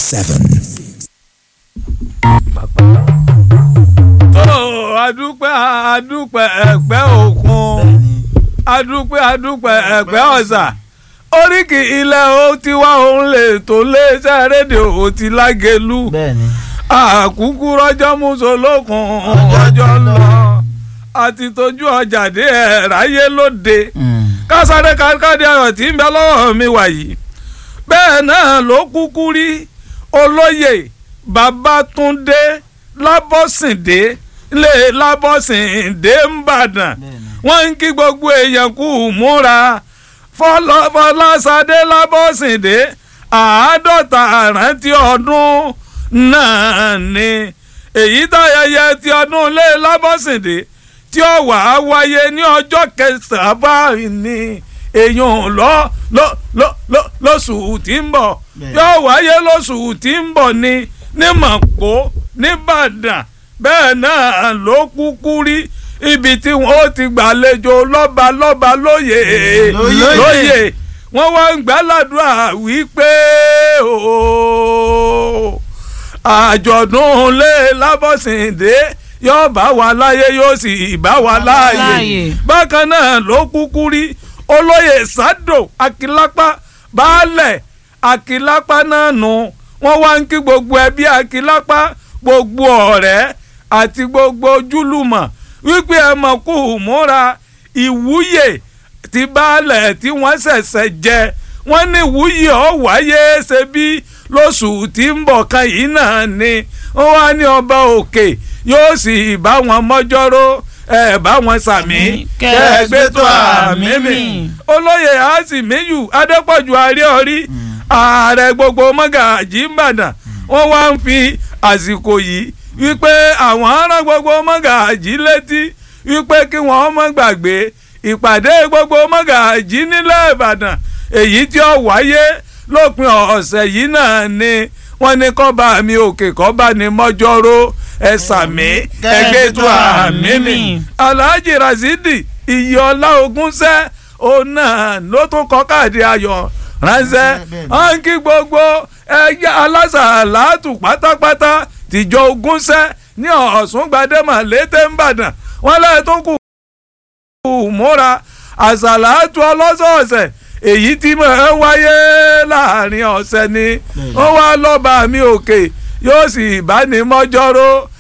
seven. tó adúpẹ́ adúpẹ́ ẹ̀pẹ́ òkun adúpẹ́ adúpẹ́ ẹ̀pẹ́ ọ̀sà oríkì ilẹ̀ ó ti wá òun lè tó léṣẹ́ rédíò ó ti lágẹ̀lú bẹ́ẹ̀ni àkúkú rọ́jọ́ mùsùlùkùn ọjọ́ lọ àti tójú ọjà dé ẹ̀ ráyé lóde kásáré kákàdé ayọ̀ tí ń bẹ lọ́wọ́ mi wàyí bẹ́ẹ̀ náà ló kúkú rí olóyè Babátúndé Lábọ́sìndé lé Lábọ́sìndé ńbàdàn wọ́n ń kí gbogbo èèyàn kú múra Fọláṣadé Lábọ́sìndé àádọ́ta àrántí ọdún náà ni èyí táyẹyẹ ti ọdún lé Lábọ́sìndé tí ó wà á wáyé ní ọjọ́ kẹsàn-án báyìí ni èèyàn lọ lọ lọ lọ lóṣù tí ń bọ̀ yóò wáyé lóṣù tí ń bọ̀ ni ní Màpó nìbàdàn bẹ́ẹ̀ náà ló kúkú rí ibi tí wọ́n ti gbàlejò lọ́ba lọ́ba lóye lóye wọ́n wá ń gbàládùá wípé àjọ̀dún lé Lábọ́sìndé yóò bá wa láyé yóò sì bá wa láàyè bákan náà ló kúkú rí olóyè sádò akílápá baálẹ̀ akílápá náà nù wọ́n wá ń kí gbogbo ẹbí akílápá gbogbo ọ̀rẹ́ àti gbogbo ojúlùmọ̀ wípé ẹ mọ̀ kú múra ìwúyè ti baálẹ̀ tí wọ́n ṣẹ̀ṣẹ̀ jẹ wọ́n ní ìwúyè ọ̀ wáyé ṣe bí lóṣù tí ń bọ̀ kan yìí náà ni wọ́n wá ní ọba òkè yóò sì bá wọn mọ́jọ́rọ́ ẹ bá wọn sàmí kẹgbẹ́ tó àmì mi olóyè àsìmíyù adépọ̀jù àríọ̀rí ààrẹ gbogbo mọ́gàjì ìbàdàn wọ́n wá ń fi àsìkò yìí wípé àwọn ará gbogbo mọ́gàjì létí wípé kí wọ́n má gbàgbé ìpàdé gbogbo mọ́gàjì nílẹ̀ ìbàdàn èyí tí ó wáyé lópin ọ̀sẹ̀ yìí náà ni wọ́n ní kọ́ba mi òkè kọ́ba ni mọ́jọ́rọ́ ẹ sàmí ẹgbẹ́ tó àmì mi alhaji rasidi iyọlá ogúnṣẹ́ òun náà ló tún kọ́ káàdì ayọ̀ ránṣẹ́ wọ́n kí gbogbo ẹgbẹ́ alásàlátù pátápátá tìjọ ogúnṣẹ́ ní ọ̀sùn gbadẹ́mà létè ńbàdàn wọ́n lẹ́ẹ̀ tó kù múra àsàlátù ọlọ́sọ̀ọ̀sẹ̀ èyí tí mo ń wáyé láàrin ọ̀sẹ̀ ni ó wá lọ́ba mi òkè yóò sì bá ní mọ́jọ́rọ́